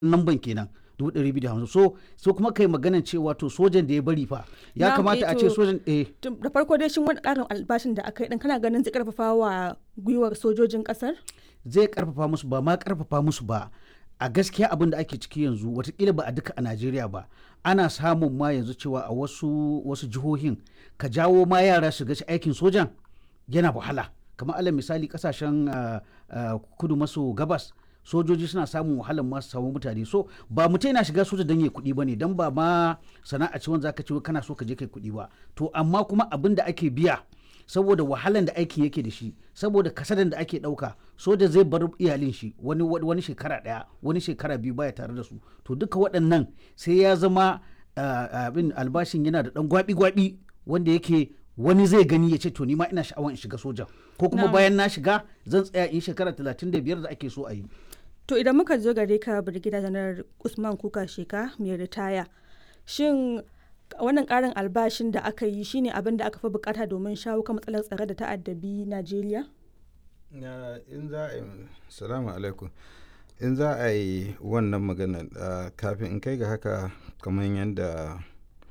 lamban kenan dubu ɗari biyu da hamsin so so kuma kai maganan cewa to sojan da ya bari fa ya Na, kamata eh, a ce to- sojan eh Tun- da farko dai shin wani ƙarin albashin da aka yi din kana ganin zai karfafa wa gwiwar sojojin ƙasar zai karfafa musu ba ma karfafa musu ba a gaskiya abin da ake ciki yanzu watakila ba a duka a najeriya ba ana samun ma yanzu cewa a wasu wasu jihohin ka jawo ma yara su ga aikin sojan yana wahala kamar alal misali kasashen ah, ah, kudu maso gabas sojoji suna samun wahalar masu samu mutane so ba mutum yana shiga soja don ya kuɗi ba ne don ba ma sana'a ce wanda zaka ce wai kana so ka je kai kuɗi ba to amma kuma abin da ake biya saboda wahalan da aikin yake da shi saboda kasadan da ake ɗauka soja zai bar iyalin shi wani wani shekara ɗaya wani shekara biyu baya tare da su to duka waɗannan sai ya zama ah, abin albashin yana da ɗan gwabi-gwabi wanda yake wani zai gani ya ce to ni ma ina sha'awar in shiga soja ko kuma Na'am. bayan na shiga zan tsaya in shekara 35 da ake so a yi to idan muka zo gare ka birgida janar usman kuka sheka mai ritaya shin wannan ƙarin albashin da aka yi shine abin da aka fi bukata domin shawo kan matsalar tsare da ta'addabi najeriya Ya, in za a yi salamu alaikum in za a yi wannan magana ah, kafin in kai ga haka kamar yadda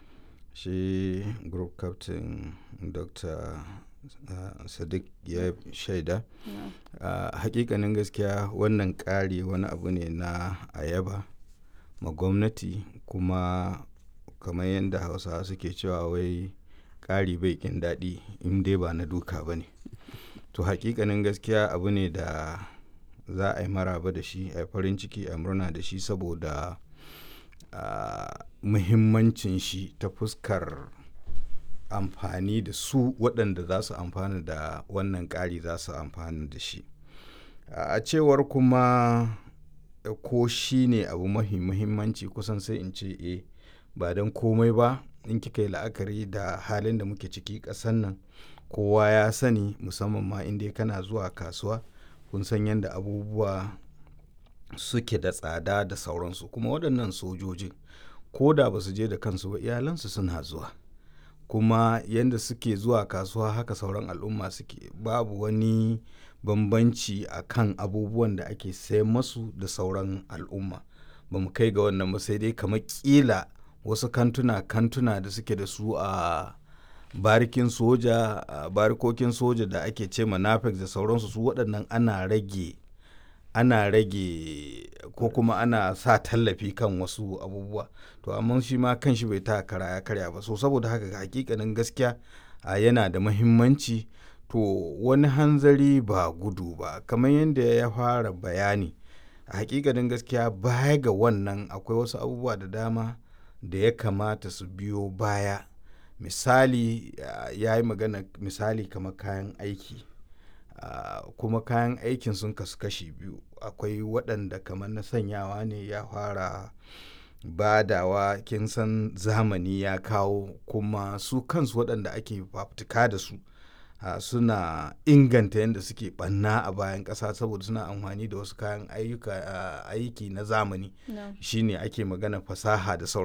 shi group captain dr ah, sadiq ya shaida ah, hakikanin gaskiya wannan ƙari wani abu ne na ayaba ma gwamnati kuma kamar yadda hausawa suke cewa wai ƙari bai ƙin daɗi in dai ba na duka ba ne to hakikanin gaskiya abu ne da za a yi maraba da shi a yi farin ciki a murna da shi saboda ah, muhimmancin shi ta fuskar amfani da su waɗanda za su amfana da wannan ƙari za su amfana da shi a cewar kuma eh, ko shi ne abu mahi muhimmanci kusan sai in ce e ba don komai ba in kika yi la'akari da halin da muke ciki ƙasan nan kowa ya sani musamman ma inda kana zuwa kasuwa kun san yadda abubuwa suke da tsada da sauransu kuma waɗannan sojojin ko da ba su je da kansu ba iyalansu suna zuwa kuma yadda suke zuwa kasuwa haka sauran al'umma suke babu wani bambanci a kan abubuwan da ake sayan masu da sauran al'umma ba mu kai ga wannan ba sai dai kamar kila wasu kantuna kantuna da suke da su a barikin soja a barikokin soja da ake ce manafex da sauransu su waɗannan ana rage ana rage ko kuma ana sa tallafi kan wasu abubuwa to amma shi ma kan shi bai ta kara ya karya ba so saboda haka ga hakikanin gaskiya a yana da mahimmanci to wani hanzari ba gudu ba kamar yadda ya fara bayani a hakikanin gaskiya baya ga wannan akwai wasu abubuwa da dama da ya kamata su biyo baya misali ah, ya yi magana misali kamar kayan aiki Ah, kuma kayan aikin sun kasu kashi biyu akwai waɗanda kamar na sanyawa ne ya fara badawa kin san zamani ya kawo kuma su kansu waɗanda ake fafutuka da su ah, suna inganta yadda suke ɓanna a bayan ƙasa saboda suna amfani da wasu kayan ayyuka ah, aiki na zamani shine ake magana fasaha da sauran